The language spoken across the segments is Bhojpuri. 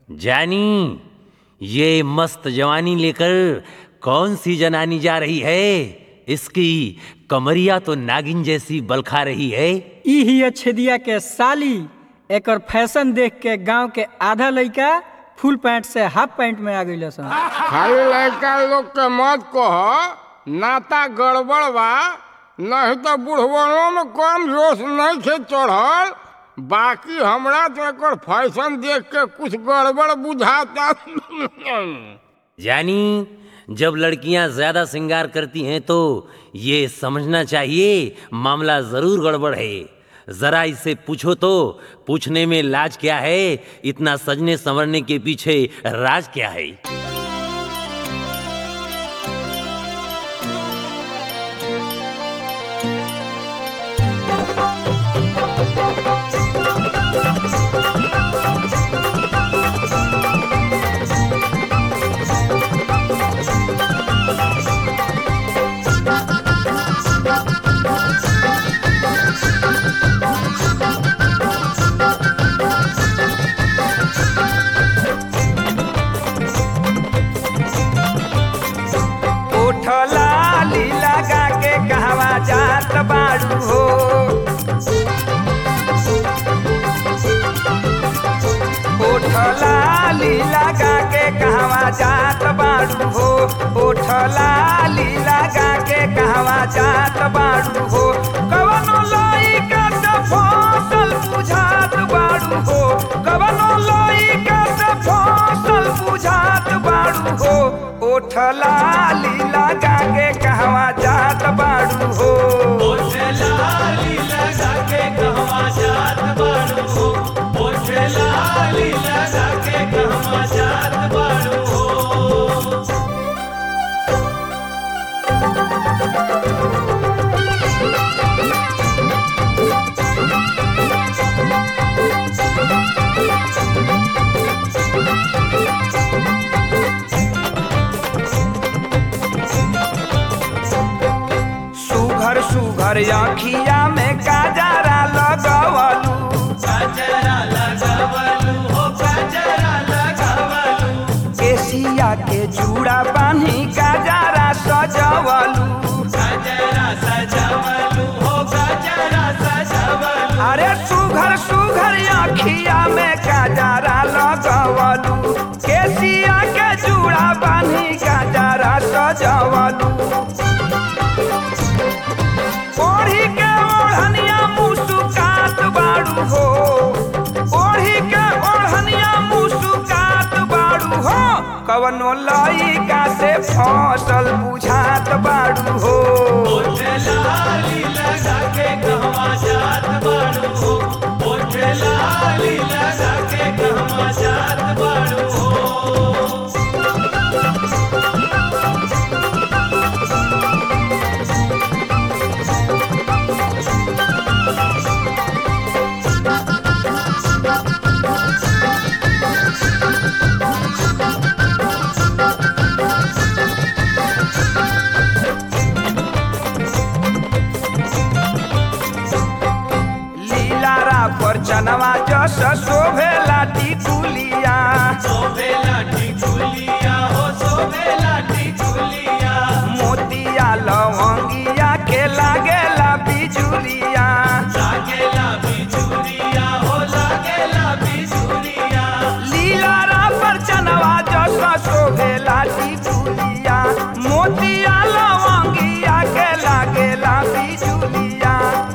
जानी ये मस्त जवानी लेकर कौन सी जनानी जा रही है इसकी कमरिया तो नागिन जैसी बलखा रही है ई ही छेदिया के साली एकर फैशन देख के गांव के आधा लइका फुल पैंट से हाफ पैंट में आ गइल सन खाली लड़का लोग के मत कह नाता गड़बड़ बा नहीं तो बुढ़वनों में कम जोश नहीं थे चढ़ल बाकी हमरा तो एकर फैशन देख के कुछ गड़बड़ बुझाता जानी जब लड़कियां ज्यादा श्रृंगार करती हैं तो ये समझना चाहिए मामला जरूर गड़बड़ है जरा इससे पूछो तो पूछने में लाज क्या है इतना सजने संवरने के पीछे राज क्या है उठला लीला गा के कहवा जात बाड़ू हो उठला लीला गा के कहवा जात बाड़ू हो उठला लीला गा के कहवा जात बाड़ू हो कवनो लइका से फसल बुझात बाड़ू हो कवनो लइका से फसल बुझात बाड़ू हो उठला लीला गा के कहवा जात बाड़ू हो सुघर सुघर अखिया में काजरा लगवलू केसिया के चूड़ा बान्ही काजरा सजवलू अरे सुघर सुघर अखिया में काजरा लगवलू केसिया के चूड़ा बान्ही काजरा सजवलू ओढ़ी के ओढ़निया मुस्कात बाड़ू हो ओढ़ी के ओढ़निया मुस्कात बाड़ू हो कवनो लइका से फसल बुझात बाड़ू हो लीलारा पर चनवा जस शोभेला टिकुलिया मोतिया लवंगिया के लागेला बिजुलिया लीलारा पर चनवा जस शोभेला टिकुलिया मोतिया लवंगिया के लागेला बिजुलिया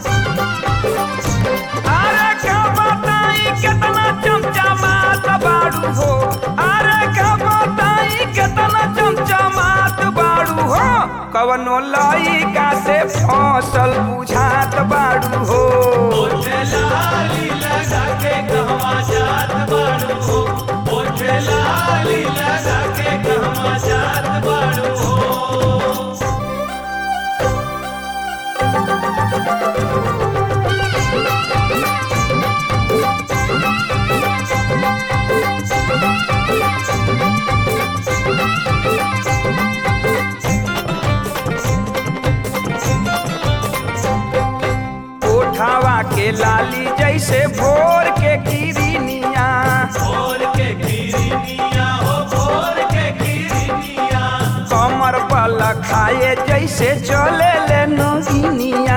अरे का बताई कितना चमचमात बाड़ू हो अरे का बताई कितना चमचमात बाड़ू हो कवनो लइका से फसल बुझात बाड़ू हो ओठावा के लाली जैसे भोर के किरनिया भोर के गिरी खाए जैसे चले ले नगिनिया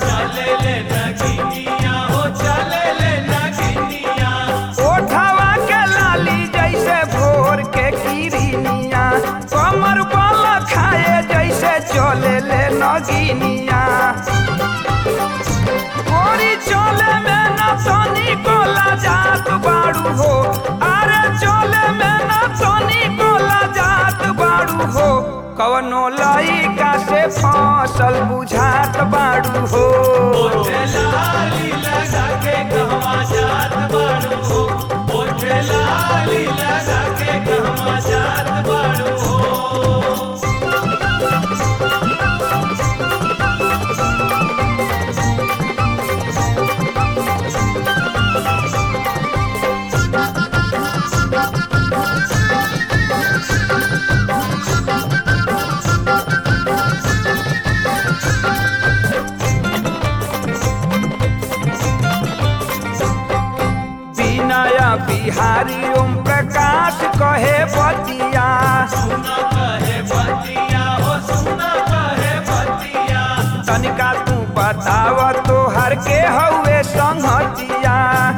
ओठवा के लाली जैसे भोर के किरनिया कमर बल खाए जैसे चले ले नगिनिया गोरी चले में न तनी कोला जात बाड़ू हो अरे चले में न तनी कोला जात बाड़ू हो कवनो लइका से फसल बुझात बाड़ू हो विनय बिहारी ओम प्रकाश कहे बतिया तनिका तू बताव तोहर के हउए संगतिया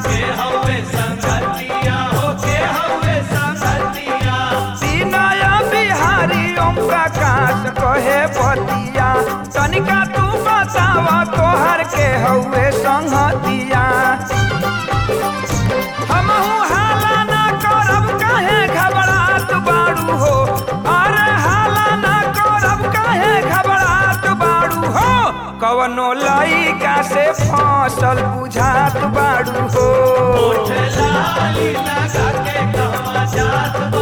विनय बिहारी ओम प्रकाश कहे बतिया तनिका तू बताव तोहर के हउए संगतिया हमहू हाला ना करब काहे घबरात बाड़ू हो अरे हाला ना करब काहे घबरात बाड़ू हो कवनो लइका से फसल बुझात बाड़ू हो लाली लगा के कहवा जात